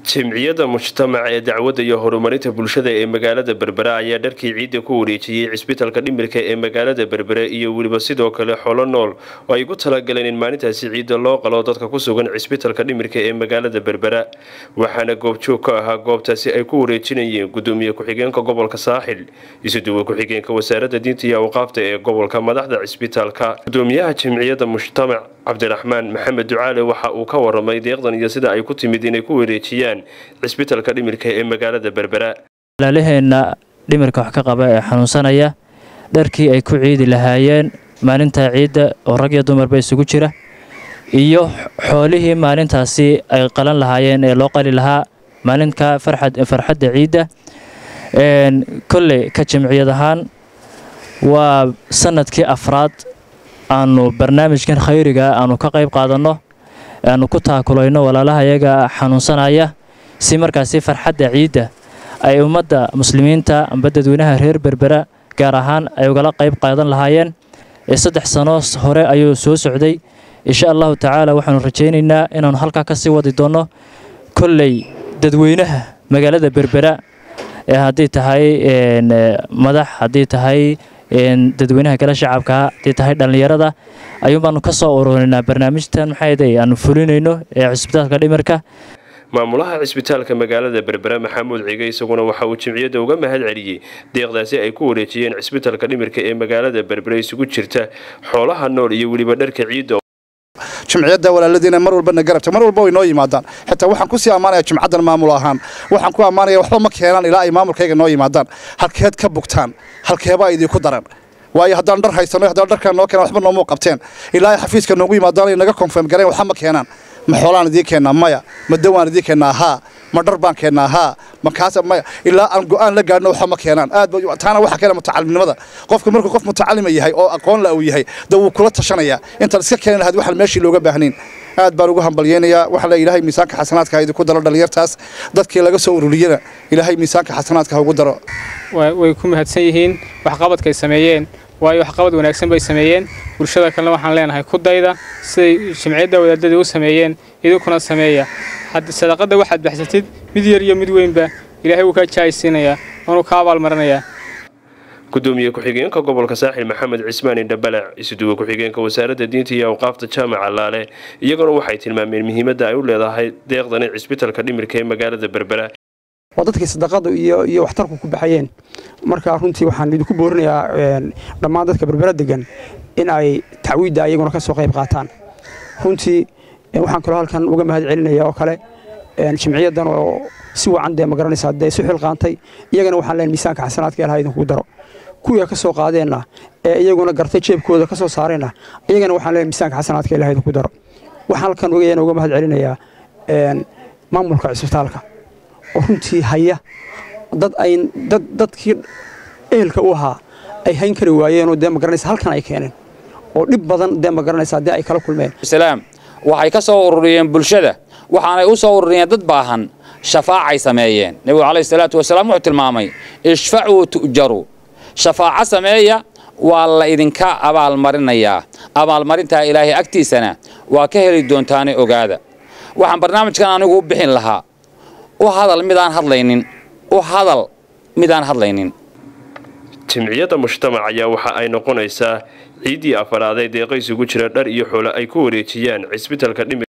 jimciyadda mujtamaca ee dacwadda iyo horumarinta bulshada ee magaalada berbera ayaa dharkii ciidda ku wareejiyey cisbitalka dhimirka ee magaalada berbere iyo weliba sidoo kale xolo nool oo ay ku talagaleen in maalintaasi ciidda loo qalo dadka ku sugan cisbitalka dhimirka ee magaalada berbera waxaana goobjoog ka ahaa goobtaasi ay ku wareejinayeen gudoomiye ku-xigeenka gobolka saaxil isuduwe ku-xigeenka wasaaradda diinta iyo awqaafta ee gobolka madaxda cisbitaalka gudoomiyaha jimciyadda mujtamac cabdiraxmaan maxamed ducaale waxa uu ka waramay deeqdan iyo sida ay ku timid inay ku wareejiyaan cisbitalka dhimirka ee magaalada berbera walaalaheenna dhimirka wax ka qaba ee xanuunsanaya dharkii ay ku ciidi lahaayeen maalinta ciidda oo rag iyo dumarba isugu jira iyo xoolihii maalintaasi ay qalan lahaayeen ee loo qali lahaa maalinka farxadda ciidda kolley ka jimciyad ahaan waa sanadkii afraad aanu barnaamijkan khayriga aanu ka qayb qaadanno aanu ku taakulayno walaalaha iyaga xanuunsanaya si markaasi farxadda ciidda ay ummadda muslimiinta amba dadweynaha reer berbera gaar ahaan ay ugala qayb qaadan lahaayeen saddex sano hore ayuu soo socday insha allahu tacaala waxaanu rajaynaynaa inaanu halkaa ka sii wadi doonno kolley dadweynaha magaalada berbera ee haddii tahay madax haddii tahay dadweynaha kale shacabka haddii tahay dhallinyarada ayuun baanu ka soo ururinaa barnaamijtan maxaayday aanu fulinayno ee cisbitaalka dhimirka maamulaha cisbitaalka magaalada berbera maxamuud cige isaguna waxa uu jimciyadda uga mahad celiyey deeqdaasi ay ku wareejiyeen cisbitaalka dhimirka ee magaalada berbera isugu jirta xoolaha nool iyo weliba dharka ciidda jimciyadda walaaladiina mar walbana garabta mar walba way noo yimaadaan xitaa waxaan kusii ammaanaya jimcaddan maamul ahaan waxaan ku ammaanaya waxba ma keenaan ilaa ay maamulkayga noo yimaadaan halkeed ka bugtaan halkeebaa idinku daran waayo haddaan dhar haysano haddaan dharkaan noo keenan waxba noomuu qabteen ilaa ay xafiiska noogu yimaadaan ay naga konfirm gareen waxba ma keenaan ma xoolaan idiin keennaa maya ma dawaan idiin keennaa haa ma dhar baan keennaa haa ma kaas maya ilaa aan go'aan la gaadhno waxba ma keenaan aad taana waxa keena mutacalimnimada qofka markuu qof mutacalima yahay oo aqoon la uu yahay da wuu kula tashanayaa intaan iska keeni lahayd waxaan meeshii looga baahnayn aad baan ugu hambalyeynayaa waxa la ilaahay miisaanka xasanaadka ha idinku daro dhalinyartaas dadkii laga soo ururiyana ilaahay miisaanka xasanaadka ha ugu daro way ku mahadsan yihiin waxqabadkay sameeyeen waayo waxqabad wanaagsan bay sameeyeen bulshada kalena waxaan leenahay ku dayda siday jimciyadda wadaadadii u sameeyeen idinkuna sameeya sadaqadda waxaad baxsatid mid yar iyo mid weynba ilaahay wuu kaa jaaysiinayaa waanuu ka abaalmarinayaa gudoomiye ku-xigeenka gobolka saaxil maxamed cismaan indhabalac isuduwe ku-xigeenka wasaaradda diinta iyo awqaafta jaamaca laale iyaguna waxay tilmaameen muhiimadda ay u leedahay deeqdani cisbitalka dhimirka ee magaalada berbera waa dadkii sadaqadu iyo iyo waxtarku ku baxayeen marka runtii waxaan idinku boorinayaa dhammaan dadka berbera degan in ay tacwiidda iyaguna ka soo qayb qaataan runtii waxaan kaloo halkan uga mahad celinaya oo kale jimciyaddan oo si wacan dee magaranaysaa dee isu xilqaantay iyagana waxaan leen miisaanka xasanaadka ilaha idinku daro kuwii ka soo qaadeenna ee iyaguna gartay jeebkooda ka soo saareenna iyagana waxaan leen miisaanka xasanaadka ilaha idinku daro waxaan halkan ogayana uga mahad celinayaa maamulka cisbitaalka oo runtii haya dad ay dad dadkii ehelka u ahaa ay hayn kari waayeenoo dee magaranaysa halkan ay keeneen oo dhib badan dee magaranaysaa dee ay kala kulmeen islaam waxay ka soo ururiyeen bulshada waxaanay u soo ururiyeen dad baahan shafaacay sameeyeen nebigu calayhi salaatu wasalaam wuxuu tilmaamay ishfacuu tu'jaru shafaaco sameeya waa la idinka abaalmarinayaa abaalmarintaa ilaahay agtiisana waa ka heli doontaane ogaada waxaan barnaamijkan anigu u bixin lahaa u hadal midaan hadlaynin u hadal midaan hadlaynin jimciyadda mujtamac ayaa waxa ay noqonaysaa ciiddii afaraad ee deeqa isugu jira dhar iyo xoolo ay ku wareejiyaan cisbitalka dhimir